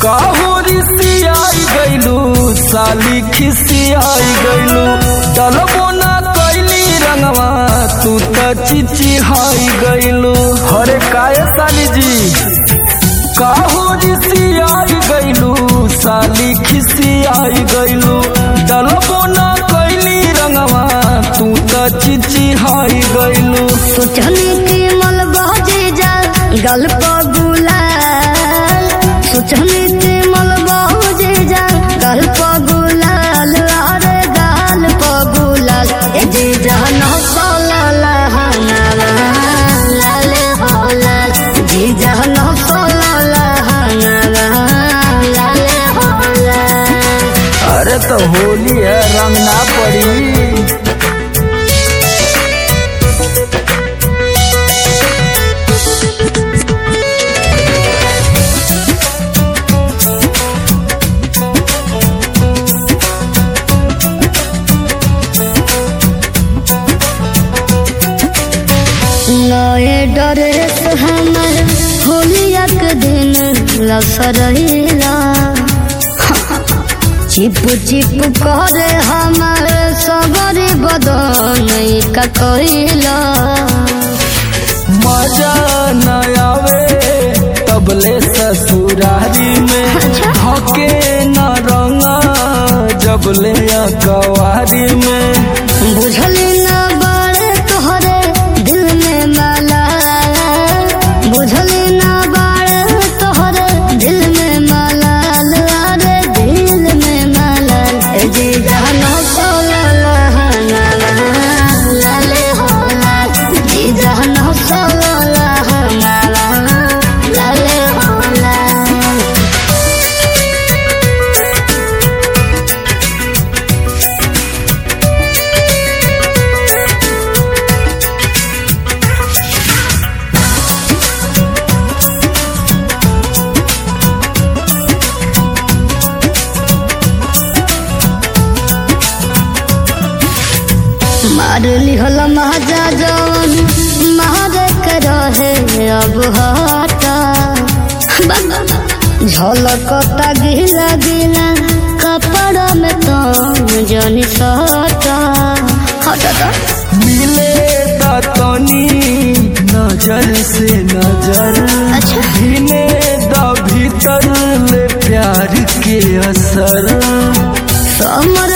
काहुरी सियाई गइलू साली खिसियाई गइलू डलबो ना कैली रंगवा तू त चिचिहाई गइलू हरे काय साली जी काहुरी सियाई गइलू साली खिसियाई गइलू डलबो ना कैली रंगवा तू त चिचिहाई गइलू सोचनी की मल बजे जा गल पर गुलाल सोचनी की मल बजे जा गल पर गुलाल अरे गाल पर गुलाल ए जी जान सोला हनाला लाले होला जी जान सोला हनाला लाले होला अरे तो होली है रंग ना पड़ी नए ड्रेस हमर होलिया के दिन लसरैला चिप चिप करे हमर सबरी बदन का कहिला मजा न आवे तबले ससुरारी में अच्छा। हके न रंगा जबले कवारी में बुझली न बड़े तोहरे दिल में माला बुझली न बड़े तोहरे दिल में माला अरे दिल में माला ए जी जानो सोला लहना लाले होला जी जानो सोला लहना लाले होला मार लिहल महाजा जवन मार के रहे अब हटा झलकता गिला गिला कपड़ा में तो जनी सटा हटा मिले तनी नजर से नजर अच्छा। भिने द भीतर ले प्यार के असर समर